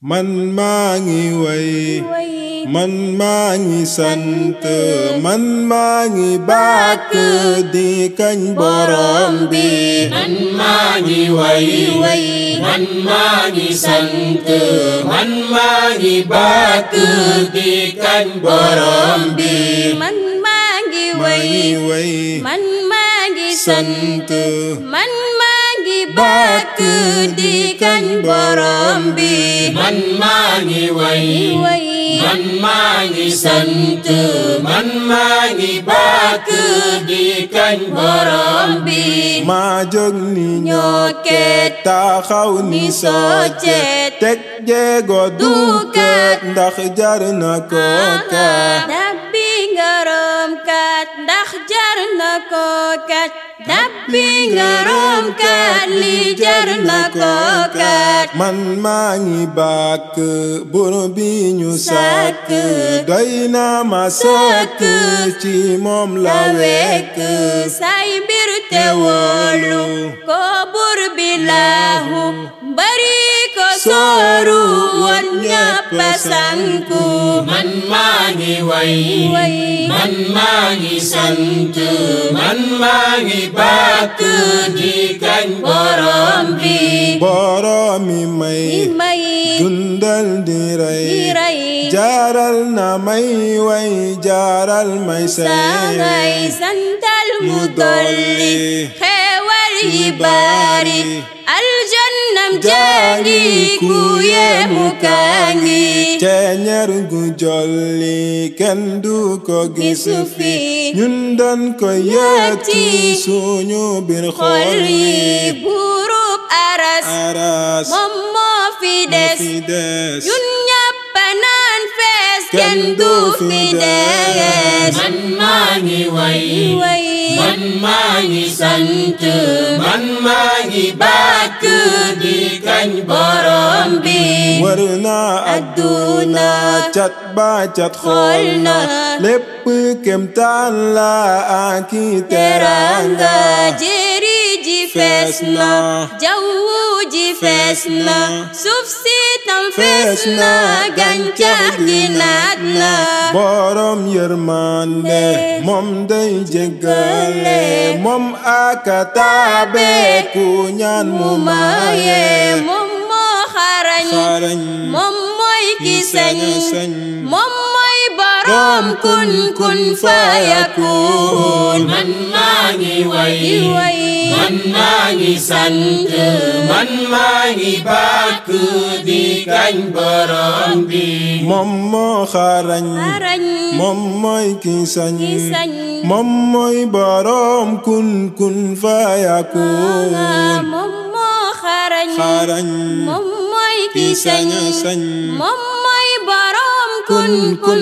man maa ngi way man maa ngi sant man maa ngi bàkk di kañ borom bi man maa ngi way man maa ngi sant man maa ngi bàkk di kañ borom bi man maa ngi maa way ngi way man maa ngi sant sant man maa ngi bàkk di kañ borom bi man maa ngi way way man maa ngi sant man maa ngi bàkk di kañ borom bi maa jóg ni ñokket taxaw ni soccet teg jéego duukat ndax jar na ko kat dabbi ngarom kat ndax jar na ko kat dabbi ngarom kat li jar na ko kat man maa ngi bàkk bur bi ñu sàkk doy na ma sëkk ci moom la wekk say mbir te wóolu ko bur bi laahu bari ko sooru won ñëpp sanku man maa ngi way way man maa ngi sant man maa ngi bàkk di kañ borom bi boroomi may may dundal di di rey rey jaaral na may way jaaral may sangay say santal mu mu dolli dolli xeewal yi bari aljannam jangi ku yemu kangi ceeñeer gu jolli kenn du ko gis gisu fi fi ñun doon ko yëg ci suñu biir xol xol yi yi buurub aras aras moom moo fi moo des fi des ñun ñëpp naan fees kenn du fi des man maa ngi way way man maa ngi sant man maa ngi bàkk di kañ borom bi wër na adduna cat ba cat xool xool na na lépp kemtaan la ak i teranga teranga jéeri ji fees fees na na jawwu ji fees na suuf si tam fees fees na na gàncax gi naat na borom yërmande moom day jéggale moom aka taabe ku ñaan mu maye maye moom moo xarañ xarañ moom mooy ki sañ sañ moom mooy borom kun kun fayakun man maa ngi way di way man maa ngi sant man maa ngi bàkk di kañ borom bi moom moo xarañ xarañ moom mooy ki sañ ki sañ moom mooy borom kun kun fayakun moom moo xarañ xarañ moom mooy ki ki sañ sañ sañ moom mooy borom kun kun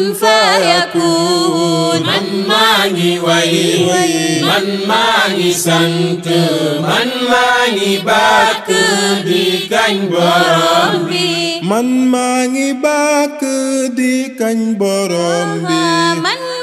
fayakun man maa ngi way man maa ngi sant man maa ngi bàkk di kañ borom bi man maa ngi bàkk di kañ borom bi man